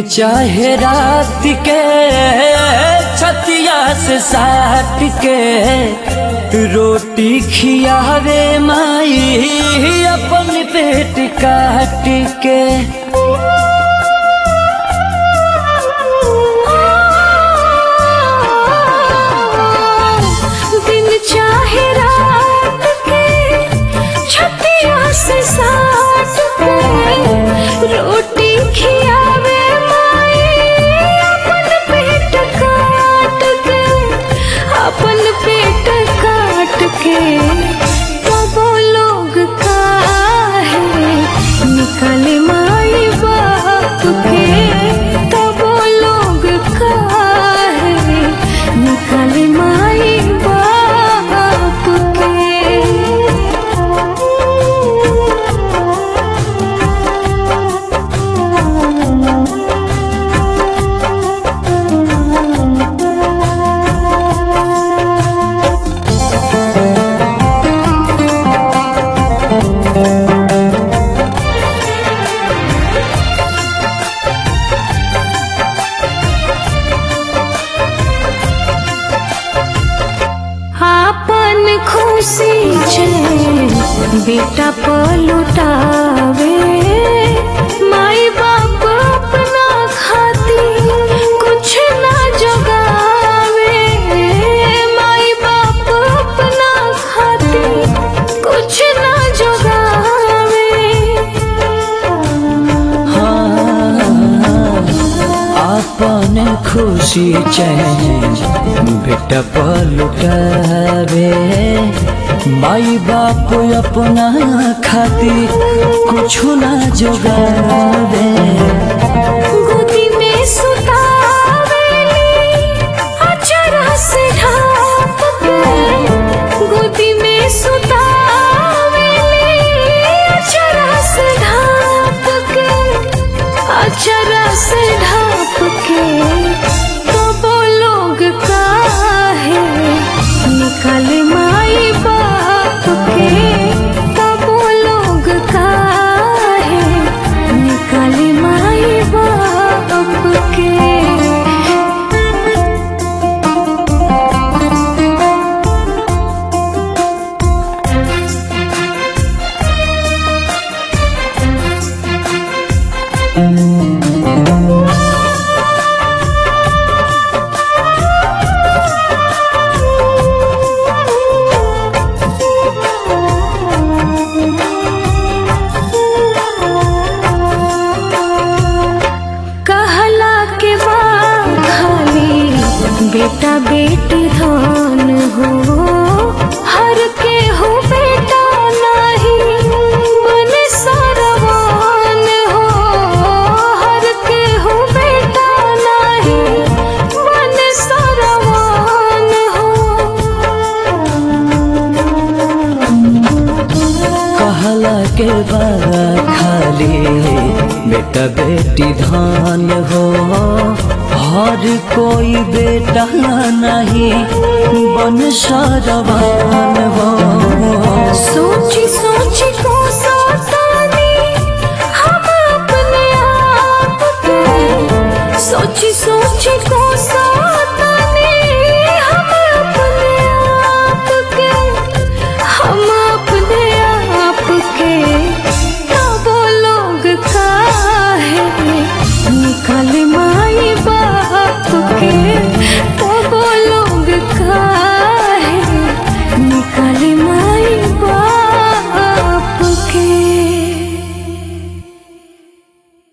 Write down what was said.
चाहे रात के छतिया से साट के रोटी खियावे माई अपन पेट काट के दिन चाहे रात के छतिया से साथ के रोटी खियावे माई अपन पेट काट के अपन पेट काट के तब लोग काहे निकले माई बाप के तब लोग काहे निकले माई बाप के आपन खुशी छे बेटा पलुटावे माई बाप अपना खाती कुछ ना जगावे माई बाप अपना खाती कुछ ना जगावे अपन खुशी चैन बेटा पलुटावे माई बाप अपना खातिर कुछ ना जोगावे गोदी में सुतावेली अचरा से ढाप के गोदी में सुतावेली अचरा से ढाप के अचरा से ढाप के तो वो लोग काहे निकले माई बाप के तब वो लोग काहे निकले माई बाप के कहला के बाद खाली बेटा बेटी धन हो हर के हो बेटा नहीं मन सरवान हो हर के हो बेटा नहीं मन सरवान हो कहला के बाद खाली बेटा बेटी धान हो हर कोई बेटा नहीं बन सरवान हो सोची सोची